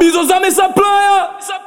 Abizozame supplier.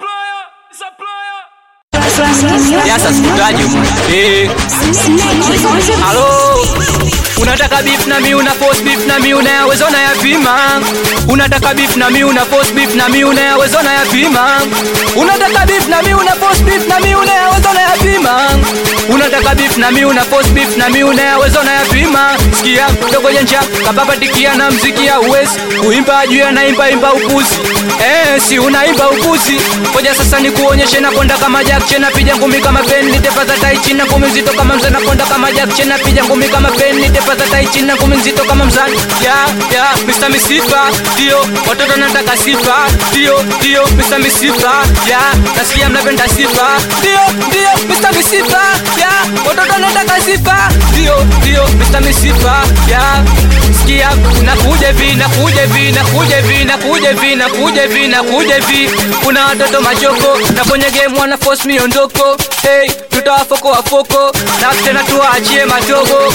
Yasa sikutaji eh. Halo, unataka beef na mi una force beef na mi unayaweza unayapima. Unataka beef na mi una force beef na mi unayaweza unayapima. Unataka beef na mi una force beef na mi unayaweza unayapima. Unataka beef na mi una force beef na mi unayaweza unayapima. Sikia dogo jenja kababatikia na mziki ya uwezi kuimba juu ya naimba imba upuzi. Eh, si unaimba upuzi. Ngoja sasa nikuonyeshe nakonda kama Jack Chen napiga ngumi kama Ben nitepa za tai chini na ngumi nzito kama mzee nakonda kama Jack Chen napiga ngumi kama Ben nitepa za tai chini na ngumi nzito kama mzani. Ya ya Mr. Misifa ndio watoto nataka sifa ndio ndio Mr. Misifa ya nasikia mnapenda sifa ndio ndio Mr. Misifa ya watoto nataka sifa ndio ndio Mr. Misifa ya sikia nakuja hivi nakuja hivi nakuja hivi nakuja hivi nakuja hivi nakuja hivi kuna watoto machoko na kwenye game wana force miondoko hey tutawafoko wafoko na tena tuwaachie matogo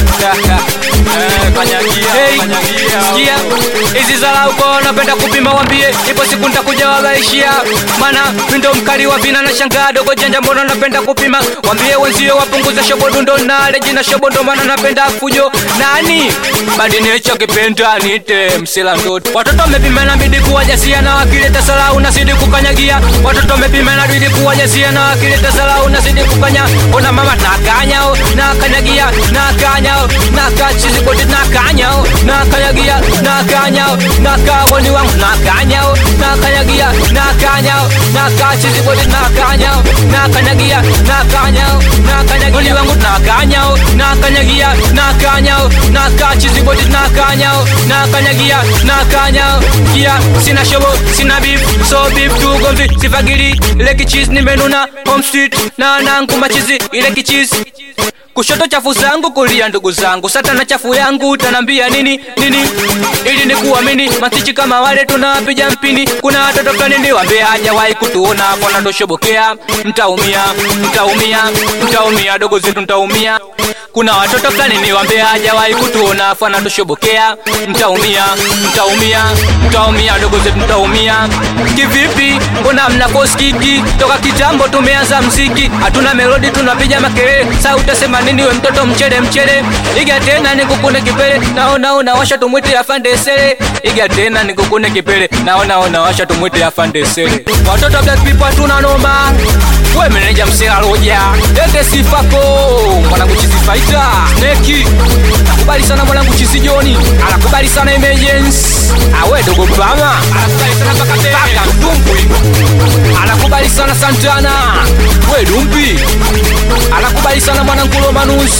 Hey, sikia hizi zalau kwa wanapenda kupima wambie ipo siku nitakuja wabaishia mana mindo mkali wa vina na shangaa dogo janja mbona napenda kupima wambie wenzio wapunguze shobodundo na leji na shobondo mana napenda fujo nani badinecho kipenda nite msila ndoto watoto wamepima na bidi kuwajasia na wakileta salau nazidi kukanyagia watoto wamepima na bidi kuwajasia na wakileta salau nazidi kukanya ona mama nakanyao nakanyagia nakanyao nakachizibodi nakanyao nakanyagia nakanyao nakawoni wangu nakanyao nakanyagia nakanyao nakachizibodi nakanyao nakanyagia nakanyao nakanyagoni wangu nakanyao nakanyagia nakanyao nakachizibodi nakanyao nakanyagia nakanyao kia sina shobo sina beef so beef tugomvi sifagili ile kichizi nimenuna home street na nangu machizi ile kichizi kushoto chafu zangu kulia ndugu zangu satana chafu yangu utanambia nini nini ili nikuamini matichi kama wale tunawapiga mpini kuna watoto fulani niwambie hajawahi kutuona kona toshobokea mtaumia mtaumia mtaumia dogo zetu mtaumia kuna watoto fulani niwambie hajawahi kutuona fana toshobokea mtaumia mtaumia mtaumia dogo zetu mtaumia kivipi mbona mna koskiki toka kitambo tumeanza mziki hatuna melodi tunapiga makelele sa utasema nini we mtoto mchele mchele iga tena nikukune kipele naona unawasha tumwite afandesele iga tena nikukune kipele naona unawasha tumwite afandesele watoto black people hatuna noma we meneja msela roja ende sifako mwanangu chizifaita neki nakubali sana mwanangu chizijoni anakubali sana emergency awe dogo bama anakubali sana paka paka mtumbwi anakubali sana santana we dumpi anakubali sana mwanangu romanus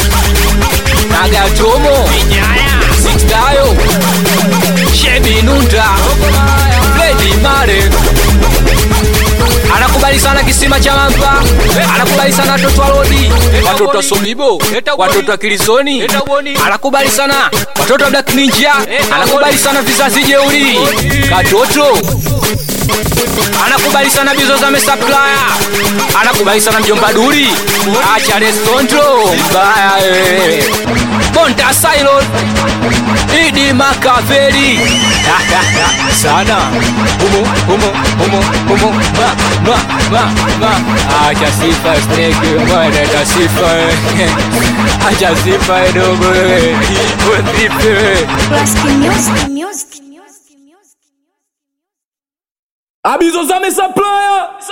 nagatomo sixtayo shebinunda fredi mare anakubali sana kisima cha mamba anakubali sana watoto wa rodi watoto wa sobibo watoto wa kilizoni anakubali sana watoto wa black ninja anakubali sana vizazi jeuri katoto anakubali sana bizo za mesaplaya anakubali sana mjomba duri acha restontro mbaya eh. bonta silon idi makaveri sana humo humo humo humo ma ma ma ma acha sifa snake mwana ta sifa acha sifa dogo wewe Classic music, music, music, music. Abizozame supplier.